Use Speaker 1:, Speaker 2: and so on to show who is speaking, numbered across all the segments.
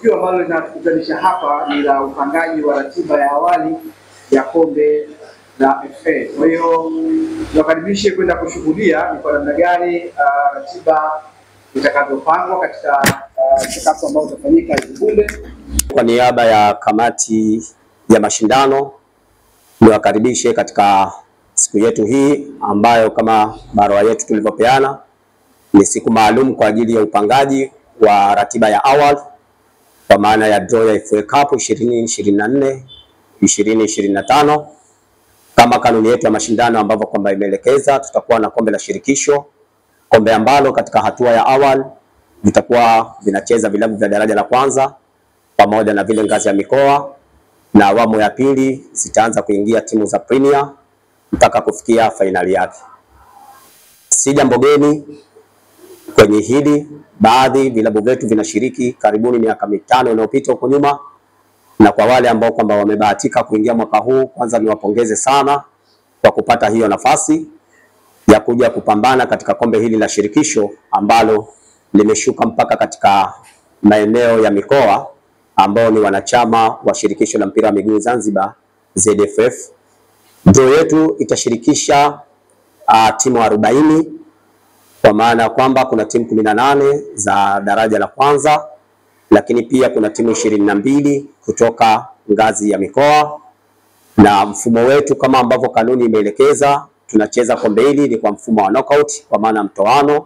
Speaker 1: tukio ambalo linatukutanisha hapa ni la upangaji wa ratiba ya awali ya kombe la FA. Kwa hiyo niwakaribishe kwenda kushuhudia ni kwa namna gani uh, ratiba itakavyopangwa katika uh, mchakato ambao utafanyika hivi punde.
Speaker 2: Kwa niaba ya kamati ya mashindano niwakaribishe katika siku yetu hii ambayo kama barua yetu tulivyopeana ni siku maalum kwa ajili ya upangaji wa ratiba ya awali kwa maana ya draw ya FA Cup 2024 2025 kama kanuni yetu ya mashindano ambavyo kwamba imeelekeza, tutakuwa na kombe la shirikisho, kombe ambalo katika hatua ya awali vitakuwa vinacheza vilabu vya daraja la kwanza pamoja na vile ngazi ya mikoa, na awamu ya pili zitaanza kuingia timu za Premier mpaka kufikia fainali yake. Si jambo geni kwenye hili, baadhi vilabu vyetu vinashiriki karibuni miaka mitano inayopita huko nyuma, na kwa wale ambao kwamba wamebahatika kuingia mwaka huu, kwanza niwapongeze sana kwa kupata hiyo nafasi ya kuja kupambana katika kombe hili la shirikisho ambalo limeshuka mpaka katika maeneo ya mikoa ambao ni wanachama wa shirikisho la mpira wa miguu Zanzibar ZFF. Draw yetu itashirikisha uh, timu arobaini kwa maana ya kwamba kuna timu kumi na nane za daraja la kwanza, lakini pia kuna timu ishirini na mbili kutoka ngazi ya mikoa, na mfumo wetu kama ambavyo kanuni imeelekeza, tunacheza kombe hili ni kwa mfumo wa knockout, kwa maana mtoano.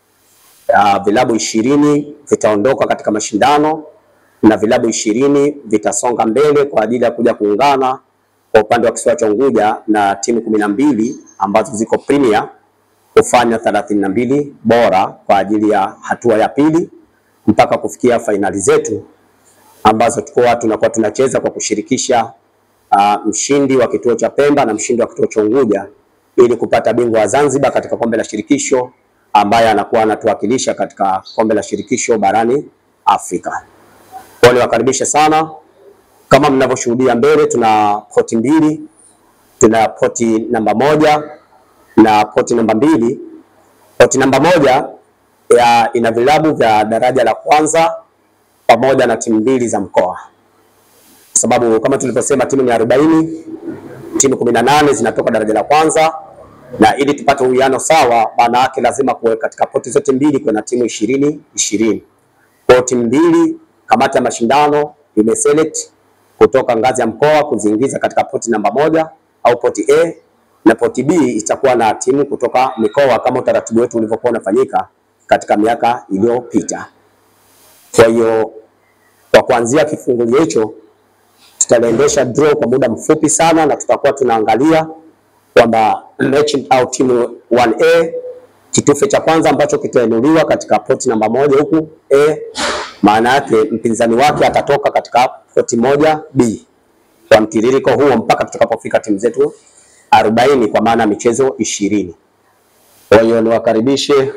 Speaker 2: Uh, vilabu ishirini vitaondoka katika mashindano na vilabu ishirini vitasonga mbele kwa ajili ya kuja kuungana kwa upande wa kisiwa cha Unguja na timu kumi na mbili ambazo ziko Premier kufanya thelathini na mbili bora kwa ajili ya hatua ya pili mpaka kufikia fainali zetu ambazo tukuwa tunakuwa tunacheza kwa kushirikisha uh, mshindi wa kituo cha Pemba na mshindi wa kituo cha Unguja ili kupata bingwa wa Zanzibar katika kombe la shirikisho ambaye anakuwa anatuwakilisha katika kombe la shirikisho barani Afrika. Kwa niwakaribishe sana. Kama mnavyoshuhudia mbele, tuna poti mbili, tuna poti namba moja na poti namba mbili. Poti namba moja ya ina vilabu vya daraja la kwanza pamoja na timu mbili za mkoa, kwa sababu kama tulivyosema timu ni arobaini, timu kumi na nane zinatoka daraja la kwanza, na ili tupate uwiano sawa, maana yake lazima kuwe katika poti zote mbili kuna timu ishirini ishirini. Kwa timu mbili kamati ya mashindano imeselect kutoka ngazi ya mkoa kuziingiza katika poti namba moja au poti A, na poti B itakuwa na timu kutoka mikoa kama utaratibu wetu ulivyokuwa unafanyika katika miaka iliyopita. Kwa hiyo kwa kuanzia kifungu hicho tutaliendesha draw kwa muda mfupi sana, na tutakuwa tunaangalia kwamba mechi au timu 1A kitufe cha kwanza ambacho kitainuliwa katika poti namba moja huku A maana yake mpinzani wake atatoka katika poti moja B kwa mtiririko huo mpaka tutakapofika timu zetu arobaini kwa maana michezo ishirini. Kwa hiyo niwakaribishe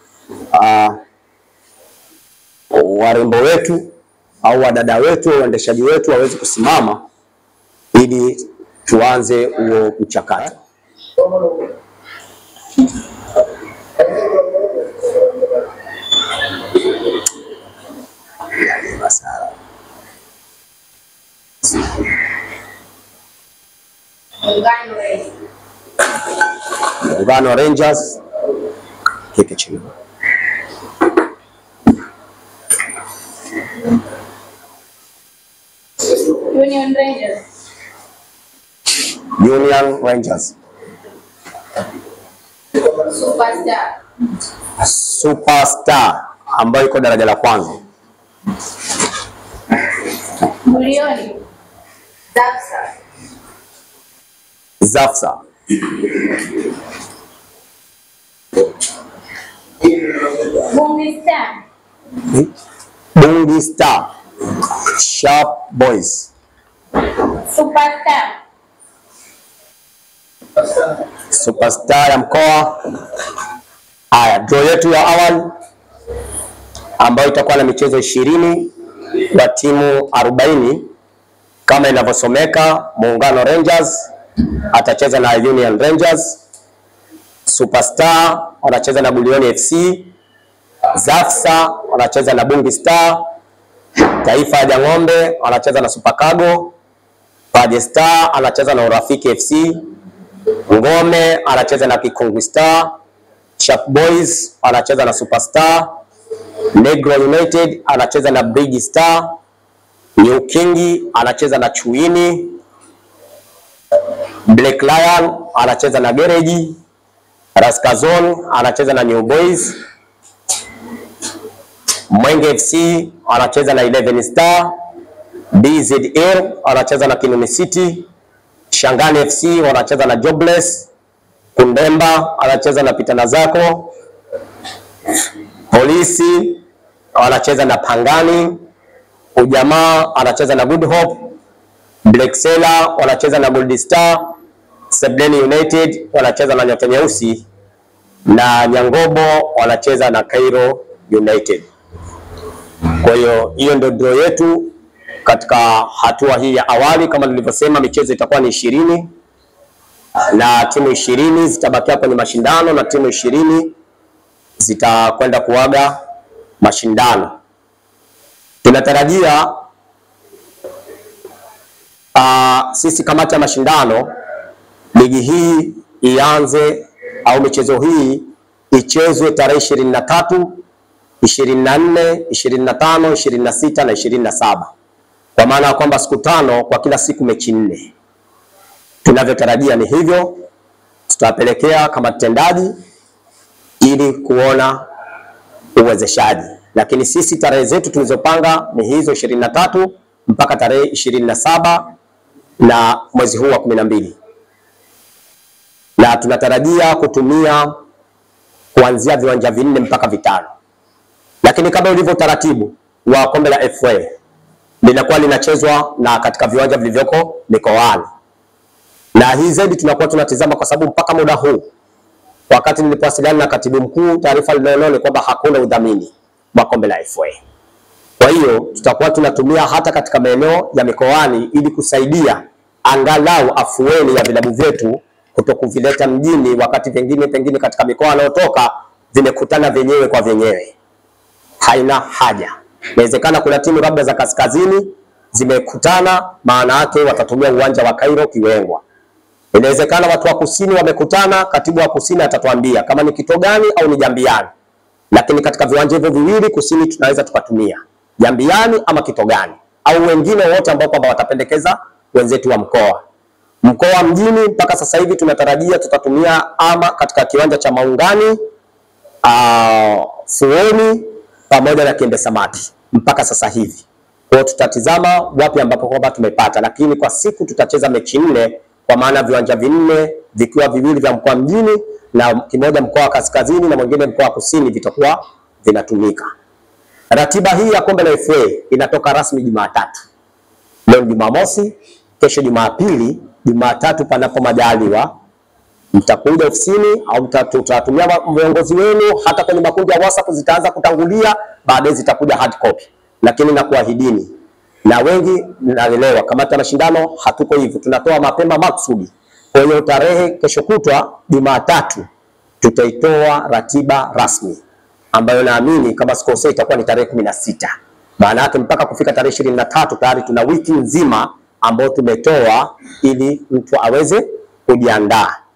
Speaker 2: uh, warembo wetu au wadada wetu waendeshaji wetu waweze kusimama ili tuanze huo mchakato. Muungano Rangers kike chini.
Speaker 3: Union Rangers.
Speaker 2: Union Rangers.
Speaker 3: Superstar.
Speaker 2: Superstar ambayo iko daraja la kwanza.
Speaker 3: Milioni. Zapsa.
Speaker 2: Zafsa.
Speaker 3: Bungi Star.
Speaker 2: Bungi Star. Sharp Boys.
Speaker 3: Superstar.
Speaker 2: Superstar ya mkoa. Haya, draw yetu ya awali ambayo itakuwa na michezo ishirini kwa timu arobaini kama inavyosomeka. Muungano Rangers atacheza na Union Rangers, Superstar wanacheza na Bulioni FC, Zafsa wanacheza na Bungi Star, Taifa ya Jang'ombe anacheza na Super Cargo. Paje Star anacheza na Urafiki FC. Ngome anacheza na Kikungu Star. Sharp Boys anacheza na Superstar. Negro United anacheza na Bridge Star. New King anacheza na Chuini. Black Lion anacheza na Gereji. Raskazon anacheza na New Boys. Mwenge FC anacheza na 11 Star. DZL anacheza na Kinuni City. Shangani FC wanacheza na Jobless. Kundemba anacheza na Pitana Zako. Polisi wanacheza na Pangani. Ujamaa anacheza na Good Hope. Black Sailor wanacheza na Gold Star. Sebleni United wanacheza na Nyota Nyeusi na Nyangobo wanacheza na Cairo United. Kwa hiyo hiyo ndio draw yetu katika hatua hii ya awali. Kama nilivyosema, michezo itakuwa ni ishirini na timu ishirini zitabakia kwenye mashindano na timu ishirini zitakwenda kuaga mashindano. Tunatarajia uh, sisi kamati ya mashindano ligi hii ianze au michezo hii ichezwe tarehe ishirini na tatu ishirini na nne ishirini na tano ishirini na sita na ishirini na saba kwa maana ya kwamba siku tano kwa kila siku mechi nne. Tunavyotarajia ni hivyo, tutawapelekea kama tendaji ili kuona uwezeshaji, lakini sisi tarehe zetu tulizopanga ni hizo ishirini na tatu mpaka tarehe ishirini na saba na mwezi huu wa kumi na mbili na tunatarajia kutumia kuanzia viwanja vinne mpaka vitano, lakini kama ulivyo utaratibu wa kombe la FA linakuwa linachezwa na katika viwanja vilivyoko mikoani, na hii zaidi tunakuwa tunatizama kwa sababu mpaka muda huu, wakati nilipowasiliana na katibu mkuu, taarifa linaonao ni kwamba hakuna udhamini wa kombe la FA. Kwa hiyo tutakuwa tunatumia hata katika maeneo ya mikoani ili kusaidia angalau afueni ya vilabu vyetu kuto kuvileta mjini, wakati vingine pengine katika mikoa wanaotoka vimekutana vyenyewe kwa vyenyewe. Haina haja. Inawezekana kuna timu labda za kaskazini zimekutana, maana yake watatumia uwanja wa Cairo Kiwengwa. Inawezekana watu wa kusini wamekutana, katibu wa kusini atatuambia kama ni Kitogani au ni Jambiani, lakini katika viwanja hivyo viwili kusini tunaweza tukatumia Jambiani ama Kitogani au wengine wote ambao kwamba watapendekeza wenzetu wa mkoa mkoa mjini. Mpaka sasa hivi tunatarajia tutatumia ama katika kiwanja cha Maungani, uh, Fuoni pamoja na Kiembe Samaki mpaka sasa hivi. Kwa hiyo tutatizama wapi ambapo kwamba tumepata, lakini kwa siku tutacheza mechi nne, kwa maana viwanja vinne vikiwa viwili vya mkoa mjini na kimoja mkoa wa kaskazini na mwingine mkoa wa kusini vitakuwa vinatumika. Ratiba hii ya kombe la FA inatoka rasmi Jumatatu. Leo ni Jumamosi, kesho Jumapili, Jumatatu panapo majaliwa mtakuja ofisini au tutatumia viongozi wenu, hata kwenye makundi ya WhatsApp zitaanza kutangulia, baadaye zitakuja hard copy, lakini nakuahidini na wengi naelewa, kamati ya mashindano hatuko hivyo, tunatoa mapema maksudi. Kwa hiyo tarehe kesho kutwa Jumatatu tutaitoa ratiba rasmi ambayo naamini kama sikosei itakuwa ni tarehe kumi na sita. Maana yake mpaka kufika tarehe ishirini na tatu tayari tuna wiki nzima ambayo tumetoa ili mtu aweze kujiandaa.